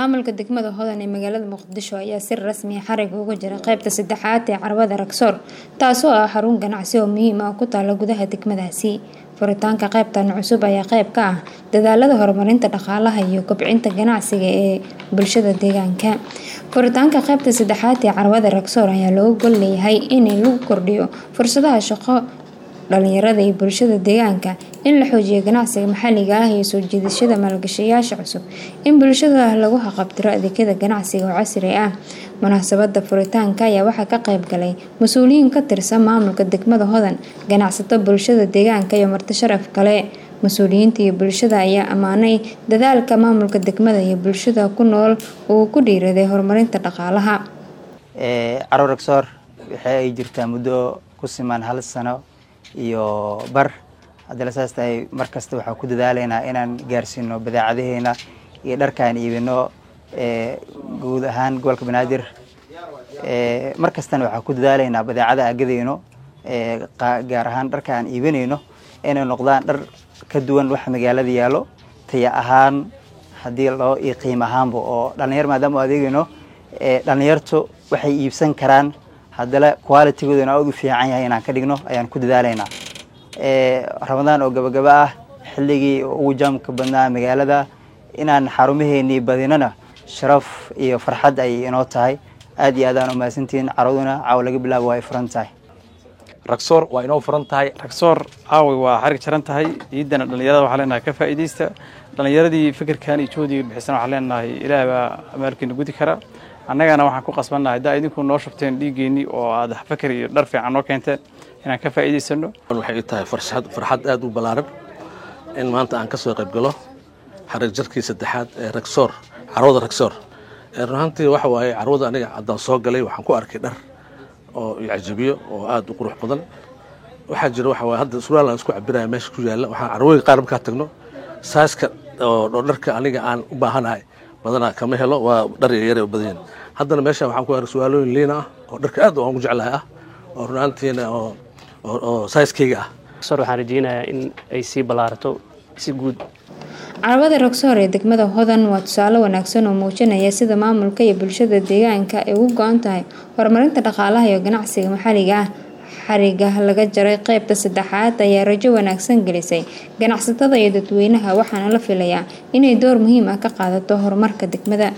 maamulka degmada hodan ee magaalada muqdisho ayaa si rasmi ah xarig uga jira qeybta saddexaad ee carwada ragsoor taasoo ah xarun ganacsi oo muhiim ah ku taala gudaha degmadaasi furitaanka qeybtan cusub ayaa qeyb ka ah dadaalada horumarinta dhaqaalaha iyo kobcinta ganacsiga ee bulshada deegaanka furitaanka qeybta saddexaad ee carwada ragsoor ayaa looga gol leeyahay in lagu kordhiyo fursadaha shaqo dhalinyarada iyo bulshada deegaanka in la xoojiyo ganacsiga maxalliga ah iyo soo jiidashada maalgashayaasha cusub in bulshada lagu haqabtiro adeegyada ganacsiga oo casri ah munaasabada furitaanka ayaa waxaa ka qayb galay mas-uuliyiin ka tirsan maamulka degmada hodan ganacsato bulshada deegaanka iyo marti sharaf kale mas-uuliyiinta iyo bulshada ayaa ammaanay dadaalka maamulka degmada iyo bulshada ku nool uu ku dhiiraday horumarinta dhaqaalaha carwo ragsoor waxay ay jirtaa muddo ku siman hal sano iyo bar haddana saas tahay mar kasta waxaan ku dadaalaynaa inaan gaarsiino badeecadaheena iyo dharkaan iibino guud ahaan gobolka banaadir mar kastana waxaan ku dadaalaynaa badeecada agadeyno gaar ahaan dharka aan iibinayno inay noqdaan dhar ka duwan wax magaalada yaalo taya ahaan haddii loo iyo qiim ahaanba oo dhalinyar maadaama u adeegayno dhalinyartu waxay iibsan karaan haddana qualitygoodana aad u fiican yahay inaan ka dhigno ayaan ku dadaalaynaa ramadaan oo gabagaba ah xilligii ugu jaamka badnaa magaalada inaan xarumaheenii badinona sharaf iyo farxad ay inoo tahay aad iyo aad aan umahadsantihiin caraduna caawa laga bilaabo waa ay furan tahay ragsoor waa inoo furan tahay ragsoor caaway waa xarig jaran tahay ciidana dhallinyarada waxaa leenahay ka faa'iidaysta dhallinyaradii fikirkan iyo joodiga bixisan waxaa leenahay ilaah baa amaalkeena gudi kara annagana waxaan ku qasbannahay haddaa idinku noo shubteen dhiiggeenii oo aad fakar iyo dhar fiican noo keenteen inaan ka faa'iidaysano waxay tahay farxad aad u ballaaran in maanta aan ka soo qayb galo xarig jarkii saddexaad ee ragsoor carwada ragsoor runaantii waxa waaye carwada aniga haddaan soo galay waxaan ku arkay dhar oo icajabiyo oo aad u qurux badan waxaa jira waxa waaye hadda surwaal aan isku cabiraya meesha ku yaalla waxaan carwooyin qaar markaa tagno saaska oo dharka aniga aan u baahanahay badanaa kama helo waa dhar yaryare oo badanyihin haddana meeshaan waxaan ku arkay surwaalooyin liina ah oo dharka aad aan ugu jeclahay ah oo runaantiina oo saiskeyga ah ragsoor waxaan rajeynayaa in ay sii ballaarato si guud carwada ragsoor ee degmada hodan waa tusaale wanaagsan oo muujinaya sida maamulka iyo bulshada deegaanka ay ugu go-an tahay horumarinta dhaqaalaha iyo ganacsiga maxalliga ah xariga laga jaray qeybta saddexaad ayaa rajo wanaagsan gelisay ganacsatada iyo dadweynaha waxaana la filayaa inay door muhiim ah ka qaadato horumarka degmada